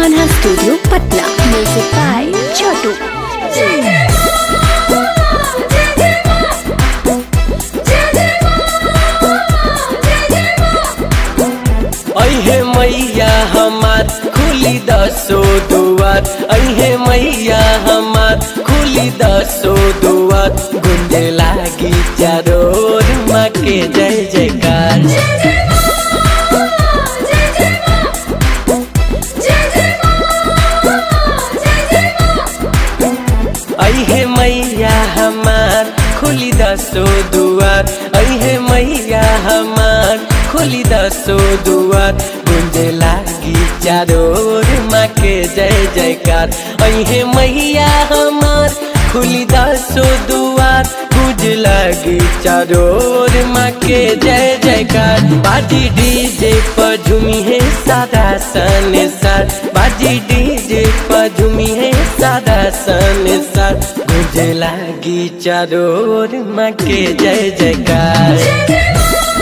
Kanha studio Patna music by Chhotu अहे मैया हमार खुली दसो दुआर अहे मैया हमार खुली दसो दुआर गुंजे लागी चारोर माँ के जय जयकार अहे मैया हमार खुली दसो दुआर अहे मैया हमार खुली दसो दुआर गुंजे लागी चारोर माँ के जय जयकार अहे मैया हमार खुली दसो दुआर गुंज लागी चारोर माँ के जय जयकार बाजी डीजे पर झूमी है सादा सन सर बाजी डीजे पर झूमी है सादा सन सर गुंजे लागी चारोर माँ के जय जयकार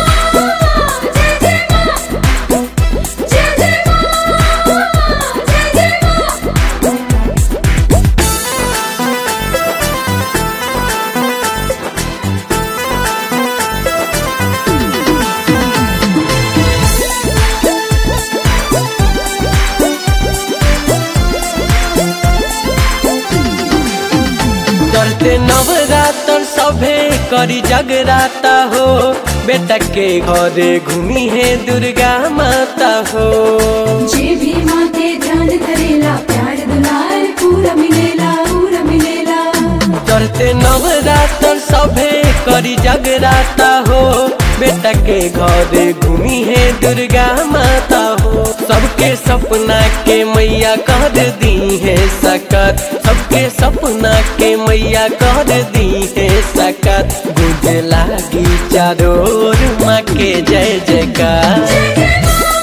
चलते नवरात्र सभे करी जगराता हो बेटा के घरे घूमी है दुर्गा माता हो जे भी माँ के ध्यान करेला प्यार दुलार पूरा मिलेला पूरा मिलेला चलते नवरात्र सभे करी जगराता हो बेटा के घरे घूमी है दुर्गा माता हो सबके सपना के मैया कर दी है सकत सबके सपना के मैया कर दी है सकत गुज लागी चारोर माँ के जय जयकार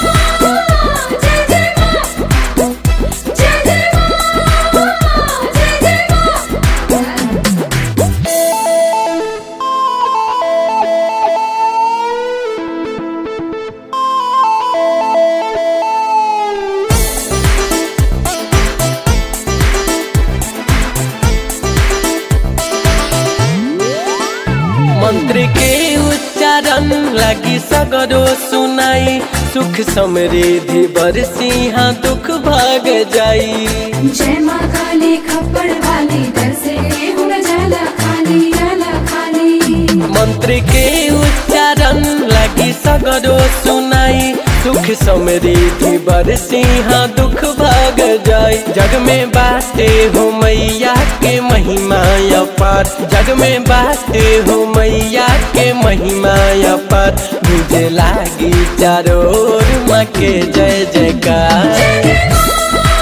मंत्र के उच्चारण लगी सगरो सुनाई सुख समृद्धि बरसी हाँ दुख भाग जाई जय माँ काली खप्पड़ वाली दर से गेहूं न जाला खाली जाला खाली मंत्र के उच्चारण लगी सगरो सुनाई सुख समृद्धि बरसी हाँ दुख भाग जाई जग में बाटे हो मैया के महिमा अपार जग में बाटे हो मैया के महिमा अपार मुझे लागी चारोर माँ के जय जयकार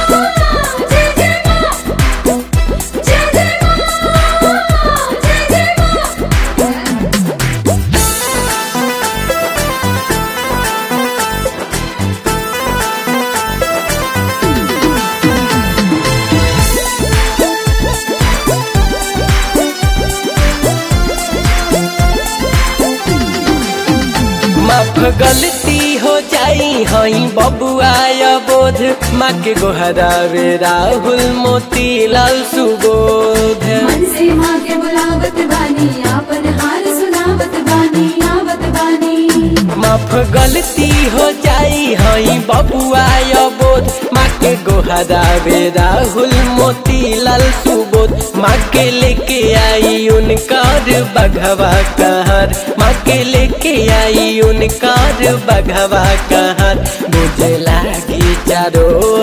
माफ गलती हो जाई हई बबुआय बोध माँ के गोहरावे राहुल मोती लाल सुबोध मन से माँ के बुलावत बानी आपन हाल सुनावत बानी आवत बानी माफ गलती हो जाई हई बबुआय बोध माँ के गोहरावे राहुल मोती लाल सुबोध माँ के लेके आई उनकार बघवा कहर माँ के लेके आई उनकार बघवा कहर मुझे लागी चारों